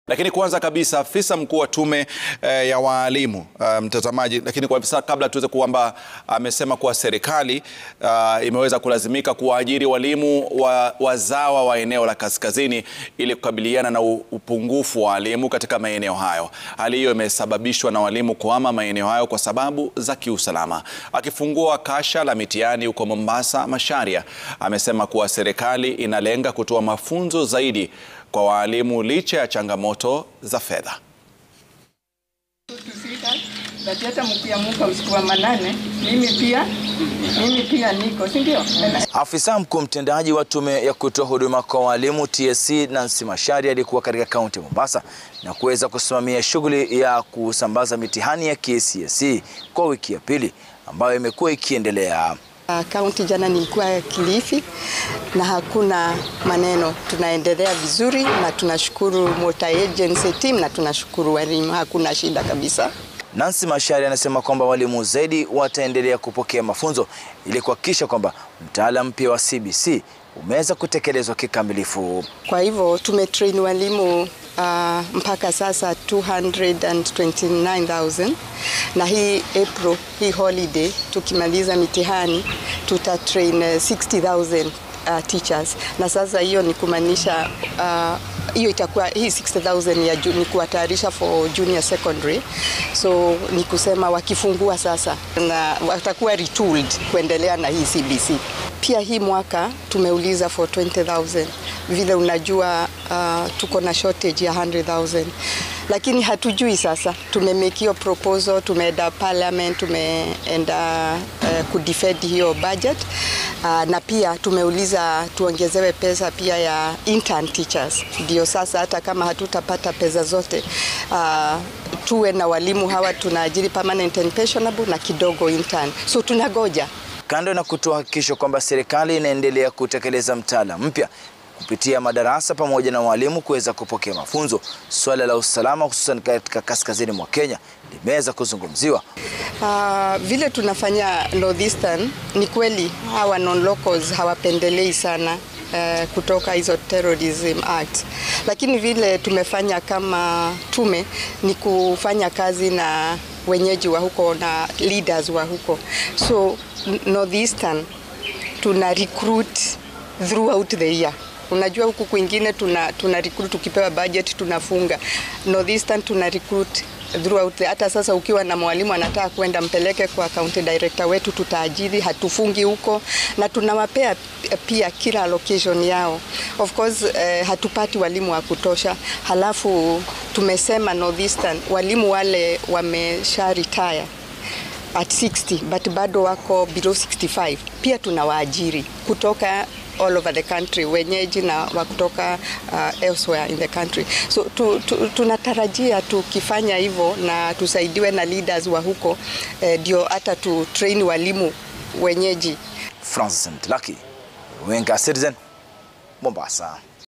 Lakini kwanza kabisa afisa mkuu wa tume eh, ya waalimu uh, mtazamaji, lakini kwa sasa kabla tuweze kwamba amesema kuwa serikali uh, imeweza kulazimika kuwaajiri walimu wa, wazawa wa eneo la kaskazini ili kukabiliana na upungufu wa walimu katika maeneo hayo. Hali hiyo imesababishwa na walimu kuhama maeneo hayo kwa sababu za kiusalama. Akifungua kasha la mitihani huko Mombasa, Macharia amesema kuwa serikali inalenga kutoa mafunzo zaidi kwa waalimu licha ya changamoto za fedha. hata mkiamuka usiku wa manane, mimi pia mimi pia niko, si ndio? Afisa mkuu mtendaji wa tume ya kutoa huduma kwa walimu TSC Nancy Macharia alikuwa katika kaunti ya Mombasa na kuweza kusimamia shughuli ya kusambaza mitihani ya KCSE kwa wiki ya pili ambayo imekuwa ikiendelea. Kaunti jana nilikuwa Kilifi na hakuna maneno, tunaendelea vizuri na tunashukuru Motor Agency team na tunashukuru walimu, hakuna shida kabisa. Nancy Macharia anasema kwamba walimu zaidi wataendelea kupokea mafunzo ili kuhakikisha kwamba mtaala mpya wa CBC umeweza kutekelezwa kikamilifu. Kwa hivyo tumetrain walimu uh, mpaka sasa 229,000 na hii April, hii holiday tukimaliza mitihani tutatrain uh, 60,000 uh, teachers na sasa hiyo ni kumaanisha hiyo uh, itakuwa hii 60,000 ya ni kuwatayarisha for junior secondary, so ni kusema wakifungua sasa na watakuwa retooled kuendelea na hii CBC. Pia hii mwaka tumeuliza for 20,000 vile unajua, uh, tuko na shortage ya 100,000 lakini hatujui sasa. Tumemake hiyo proposal, tumeenda parliament, tumeenda uh, kudefend hiyo budget uh, na pia tumeuliza tuongezewe pesa pia ya intern teachers, ndio sasa hata kama hatutapata pesa zote uh, tuwe na walimu hawa tunaajiri permanent and pensionable na kidogo intern, so tunagoja Kando na kutoa hakikisho kwamba serikali inaendelea kutekeleza mtaala mpya kupitia madarasa pamoja na walimu kuweza kupokea mafunzo, suala la usalama hususan katika kaskazini mwa Kenya limeweza kuzungumziwa. Uh, vile tunafanya Northeastern, ni kweli hawa non-locals hawapendelei sana uh, kutoka hizo terrorism act, lakini vile tumefanya kama tume ni kufanya kazi na wenyeji wa huko na leaders wa huko, so Northeastern tuna recruit throughout the year. Unajua huku kwingine tuna, tuna recruit tukipewa budget tunafunga. Northeastern tuna recruit throughout the, hata sasa ukiwa na mwalimu anataka kwenda mpeleke kwa county director wetu, tutaajiri, hatufungi huko na tunawapea pia kila allocation yao. Of course eh, hatupati walimu wa kutosha, halafu tumesema Northeastern walimu wale wamesha retire at 60 but bado wako below 65 pia tunawaajiri kutoka all over the country wenyeji na wa kutoka uh, elsewhere in the country so tu, tu, tunatarajia tukifanya hivyo na tusaidiwe na leaders wa huko ndio eh, hata tu train walimu wenyeji. Francis Mtlaki, Runinga Citizen, Mombasa.